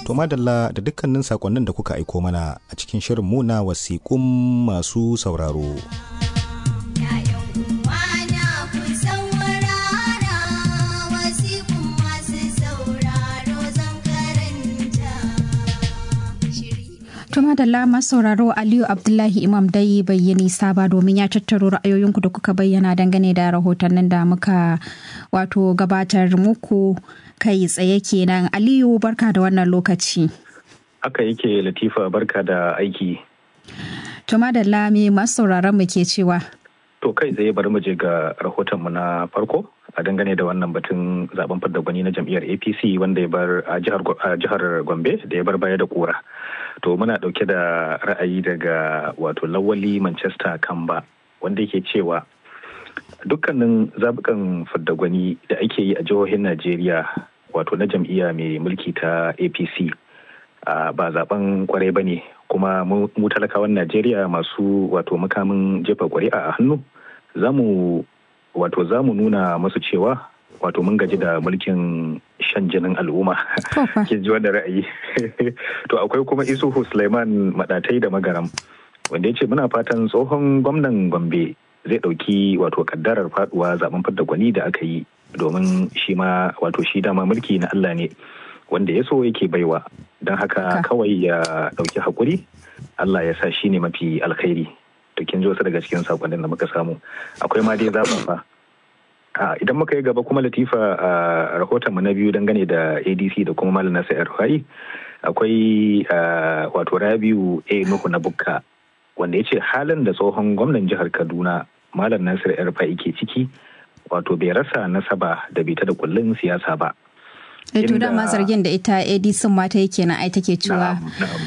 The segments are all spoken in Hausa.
To madalla da dukkanin sakonnin da kuka aiko mana a cikin shirin mu na wasiƙun masu sauraro. Tuma da lama sauraro Aliyu Abdullahi Imam dai bai yi nisa ba domin ya tattaro ra'ayoyinku da kuka bayyana dangane da rahotannin da muka wato gabatar muku kai tsaye kenan. Aliyu barka da wannan lokaci. Haka yake Latifa barka da aiki. Tuma da lami masu sauraron mu ke cewa. To kai tsaye bari mu je ga rahotonmu na farko a dangane da wannan batun zaben fadda gwani na jam'iyyar APC wanda ya bar a jihar Gombe da ya bar baya da kura. To muna dauke da ra'ayi daga wato lawali Manchester Kamba wanda yake cewa dukkanin zabukan fadda gwani da ake yi a jihohin Najeriya wato na jam'iyya mai mulki ta APC ba zaben kwarai ba ne kuma mu talakawan Najeriya masu wato makamin jefa ƙuri'a a hannu za mu wato za mu nuna masu cewa wato mun gaji da mulkin shan jinin al'umma ke ji wanda ra'ayi to akwai kuma isuhu suleiman madatai da magaram wanda ya ce muna fatan tsohon gwamnan gombe zai ɗauki wato kaddarar faduwa zaben fadda gwani da aka yi domin shi ma wato shi dama mulki na allah ne wanda ya so yake baiwa don haka kawai ya ɗauki haƙuri allah ya sa shi ne mafi alkhairi to kin ji wasu daga cikin sakonnin da muka samu akwai ma dai zaɓaɓa idan muka yi gaba kuma latifa a rahotonmu na biyu dangane da adc da kuma malam nasa rufai akwai wato rabiu a nuhu na bukka wanda ya ce halin da tsohon gwamnan jihar kaduna malam nasir rufai ke ciki wato bai rasa nasaba da bita da kullun siyasa ba to dama zargin da ita adc mata yake na ai take cewa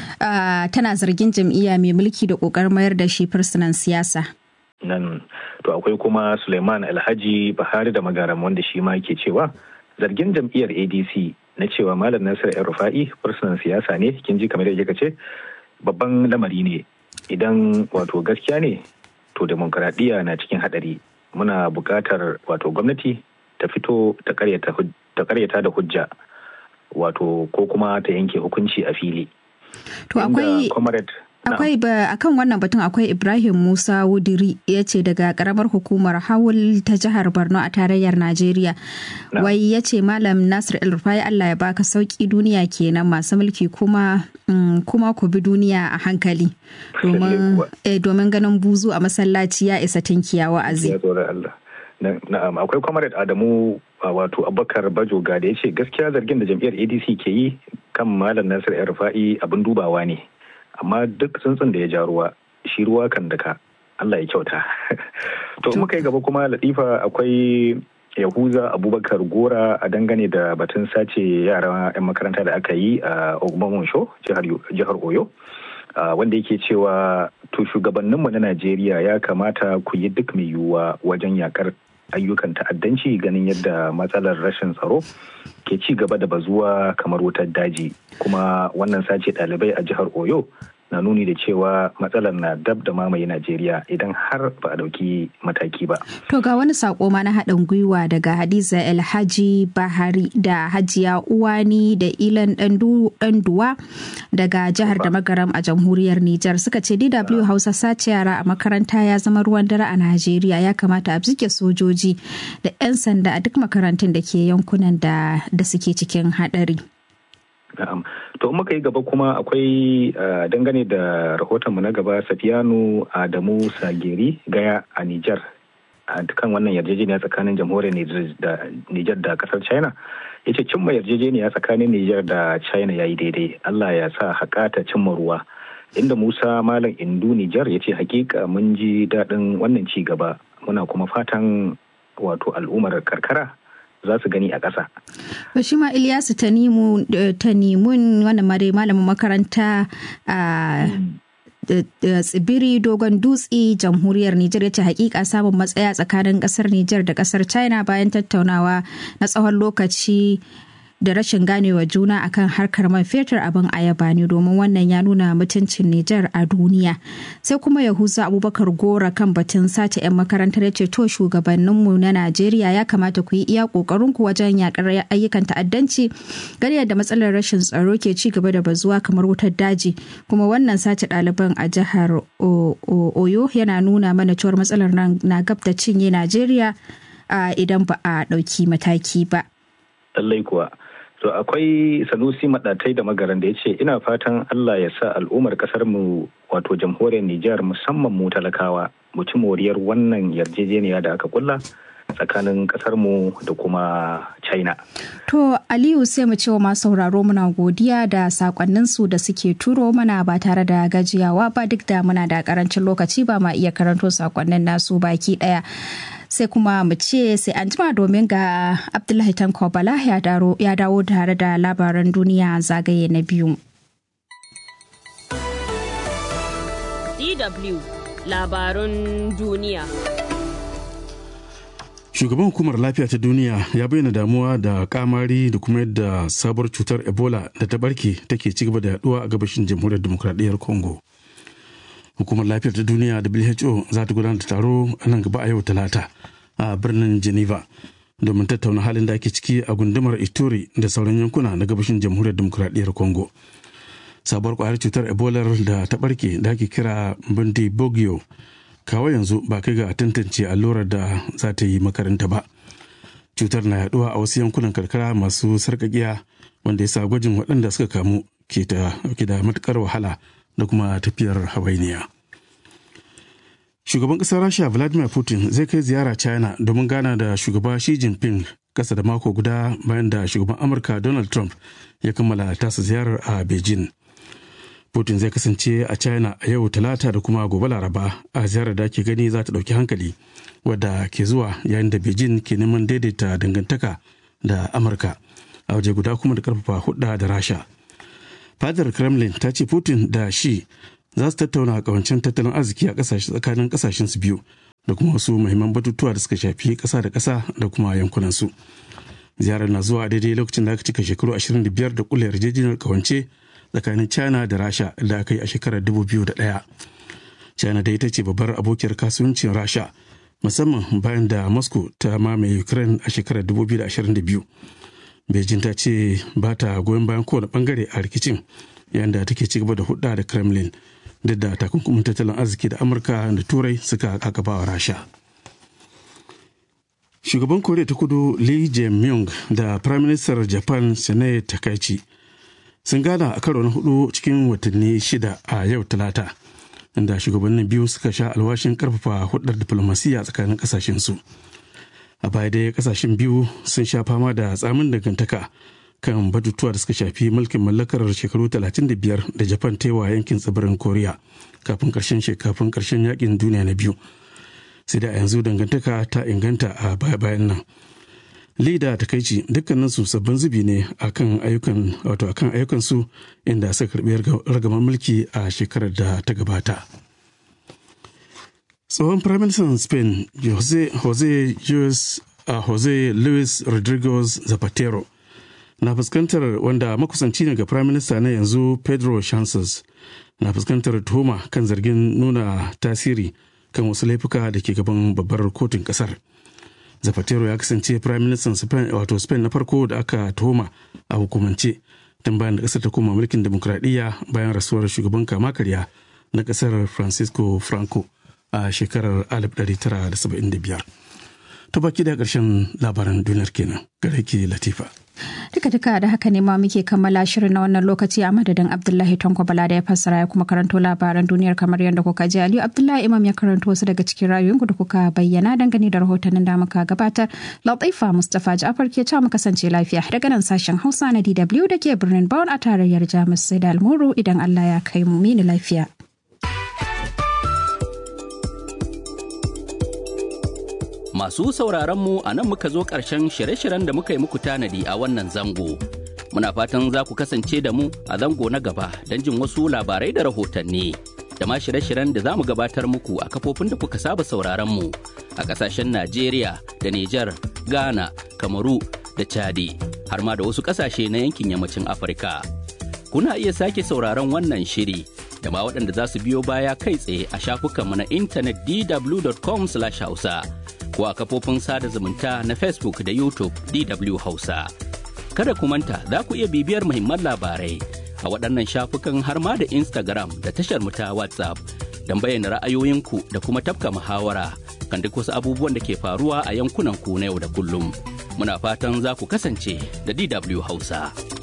tana zargin jam'iyya mai mulki da kokarin mayar da shi fursunan siyasa nan to akwai kuma suleiman alhaji bahari da magaram wanda shi ma ke cewa zargin jam'iyyar adc na cewa malam nasir yan rufa'i fursunan siyasa ne kin ji kamar yadda ce babban lamari ne idan wato gaskiya ne to demokaradiyya na cikin hadari muna buƙatar wato gwamnati ta fito ta karyata da hujja wato ko kuma ta yanke hukunci a fili to akwai akwai ba akan wannan batun akwai ibrahim musa wudiri ya ce daga karamar hukumar hawul ta jihar borno a tarayyar najeriya wai ya ce malam nasir el-rufai allah ya baka sauki duniya kenan masu mulki kuma kuma ku bi duniya a hankali domin ganin buzu a masallaci ya isa tinkiya wa'azi na'am akwai comrade adamu wato abubakar bajoga da ya ce gaskiya zargin da jam'iyyar adc ke yi kan malam nasir el rufa'i abin dubawa ne amma duk tsuntsun da ya ja ruwa shi ruwa kan daka Allah ya kyauta to muka yi gaba kuma latifa akwai yahuza abubakar gora a dangane da batun sace yara 'yan makaranta da aka yi a ogbomoso jihar oyo wanda yake cewa to shugabanninmu na najeriya ya kamata ku yi duk mai yiwuwa wajen yakar ayyukan ta'addanci ganin yadda matsalar rashin tsaro ke ci gaba da bazuwa kamar wutar daji kuma wannan sace ɗalibai a jihar oyo na nuni da cewa matsalar na dab da mamaye Najeriya idan har ba a ɗauki mataki ba. To ga wani sako ma na haɗin gwiwa daga Hadiza Alhaji Bahari da Hajiya Uwani da Ilan Ɗanduwa daga jihar da Magaram a jamhuriyar Nijar suka ce DW Hausa sace yara a makaranta ya zama ruwan dare a Najeriya ya kamata a bige sojoji da 'yan sanda a duk makarantun da ke yankunan da suke cikin haɗari. Na'am. To muka yi gaba kuma akwai dangane da rahotonmu na gaba Safiyanu Adamu Sageri Gaya a Nijar. A kan wannan yarjejeniya tsakanin jamhuriyar Nijar da kasar China. Ya ce cimma yarjejeniya tsakanin Nijar da China ya yi daidai. Allah ya sa haƙa ta cimma ruwa. Inda Musa Malam Indu Nijar ya ce hakika mun ji daɗin wannan ci gaba. Muna kuma fatan wato al'ummar karkara za su gani a ƙasa. To shi ma Ilyasu Tanimun wannan mare malamin makaranta a tsibiri dogon dutse jamhuriyar Nijar ya ce hakika samun matsaya tsakanin kasar Nijar da kasar China bayan tattaunawa na tsawon lokaci da rashin ganewa juna akan harkar man fetur abin ayaba ne domin wannan ya nuna mutuncin Nijar a duniya. Sai kuma Yahuza Abubakar Gora kan batun sace 'yan makarantar ya ce to shugabanninmu na Najeriya ya kamata ku yi iya kokarin ku wajen yakar ayyukan ta'addanci gani yadda matsalar rashin tsaro ke ci gaba da bazuwa kamar wutar daji kuma wannan sace ɗaliban a jihar Oyo yana nuna mana cewar matsalar nan na gab da cinye Najeriya idan ba a ɗauki mataki ba. Lallai kuwa. To akwai Sanusi Maɗatai da magaran da ya ce ina fatan Allah ya sa al'ummar ƙasar mu wato jamhuriyar Nijar musamman mu talakawa mu ci moriyar wannan yarjejeniya da aka kulla tsakanin ƙasar mu da kuma China. To Aliyu sai mu ce wa masu sauraro muna godiya da sakonnin su da suke turo mana ba tare da gajiyawa ba duk da muna da karancin lokaci ba ma iya karanto sakonnin nasu baki ɗaya. sai kuma mu ce sai an jima domin ga abdullahi tanko bala ya dawo tare da labaran duniya zagaye na biyu dw labarun duniya shugaban hukumar lafiya ta duniya ya bayyana damuwa da kamari da kuma yadda sabuwar cutar ebola da ta barke take ci gaba da yaduwa a gabashin jamhuriyar demokradiyyar congo hukumar lafiyar ta duniya who za ta gudanar da taro a nan gaba a yau talata a birnin geneva domin tattauna halin da ake ciki a gundumar ituri da sauran yankuna na gabashin jamhuriyar demokuraɗiyyar congo sabuwar kwayar cutar ebola da ta barke da ake kira bindi bogio kawo yanzu ba kai ga tantance allurar da za ta yi makaranta ba cutar na yaduwa a wasu yankunan karkara masu sarkakiya wanda ya sa gwajin waɗanda suka kamu ke da matukar wahala da kuma tafiyar hawainiya. Shugaban ƙasar Rasha Vladimir Putin zai kai ziyara China domin gana da shugaba Xi Jinping ƙasa da mako guda bayan da shugaban Amurka Donald Trump ya kammala tasa ziyarar a Beijing. Putin zai kasance a China a yau talata da kuma gobe laraba a ziyarar da ake gani za ta ɗauki hankali wadda ke zuwa yayin da Beijing ke neman daidaita dangantaka da Amurka a waje guda kuma da ƙarfafa hudda da Rasha. fadar kremlin ta ce putin da shi za su tattauna a kawancin tattalin arziki a tsakanin kasashen su biyu da kuma wasu muhimman batutuwa da suka shafi kasa da kasa da kuma yankunan su ziyarar na zuwa daidai lokacin da aka cika shekaru 25 da kula yarjejeniyar kawance tsakanin china da rasha da aka yi a shekarar 2001 china da ita ce babbar abokiyar kasuwancin rasha musamman bayan da moscow ta mamaye ukraine a shekarar 2022 beijing ta ce ba ta goyon bayan kowane bangare a rikicin yayin da take ci gaba da hudda da kremlin duk da takunkumin tattalin arziki da amurka da turai suka kakaba wa rasha shugaban koriya ta kudu lee jae-myung da prime minister japan sanae takaichi sun gana a karo na hudu cikin watanni shida a yau talata inda shugabannin biyu suka sha alwashin karfafa hudar diplomasiya tsakanin kasashensu a baya dai kasashen biyu sun sha fama da tsamin dangantaka kan batutuwa da suka shafi mulkin mallakar shekaru 35 da japan ta wa yankin tsibirin koriya kafin karshen kafin karshen yakin duniya na biyu sai da a yanzu dangantaka ta inganta a baya-bayan nan lida ta kaici dukkanin su sabbin zubi ne akan ayyukan wato akan ayyukan su inda suka karbi ragaman mulki a shekarar da ta gabata tsohon firaministan spain jose jose Luis, uh, jose luis rodriguez zapatero na fuskantar wanda makusanci ne ga firaminista na yanzu pedro chances na fuskantar tuhuma kan zargin nuna tasiri kan wasu laifuka da ke gaban babbar kotun kasar zapatero ya kasance firaministan spain wato spain na farko da aka tuhuma a hukumance tun bayan da kasar ta koma mulkin demokradiyya bayan rasuwar shugaban kama karya na kasar francisco franco a shekarar 1975 ta baki da ƙarshen labaran duniyar kenan gare ki latifa duka duka da haka ne ma muke kammala shirin na wannan lokaci a madadin abdullahi tanko bala da ya fassara ya kuma karanto labaran duniyar kamar yadda kuka ji aliyu abdullahi imam ya karanto wasu daga cikin rayuwinku da kuka bayyana dangane da rahotannin da muka gabatar latifa mustapha ja'far ke cewa mu kasance lafiya daga nan sashen hausa na dw da ke birnin Bonn a tarayyar jamus sai da almuru idan allah ya kai mu mini lafiya Masu sauraron mu a nan muka zo ƙarshen shirye-shiryen da muka yi muku tanadi a wannan zango. Muna fatan za ku kasance da mu a zango na gaba don jin wasu labarai da rahotanni. Da ma shirye-shiryen da za mu gabatar muku a kafofin da kuka saba sauraron mu a ƙasashen Najeriya da Nijar, Ghana, Kamaru da Chadi har ma da wasu ƙasashe na yankin yammacin Afirka. Kuna iya sake sauraron wannan shiri da ma waɗanda za su biyo baya kai tsaye a shafukanmu na intanet dw.com/hausa ko a kafofin sada zumunta na Facebook da YouTube DW Hausa. Kada ku manta za ku iya bibiyar muhimman labarai a waɗannan shafukan har ma da Instagram da tashar mu ta WhatsApp don bayyana ra'ayoyinku da kuma tafka muhawara kan duk wasu abubuwan da ke faruwa a yankunan ku na yau da kullum. Muna fatan za ku kasance da DW Hausa.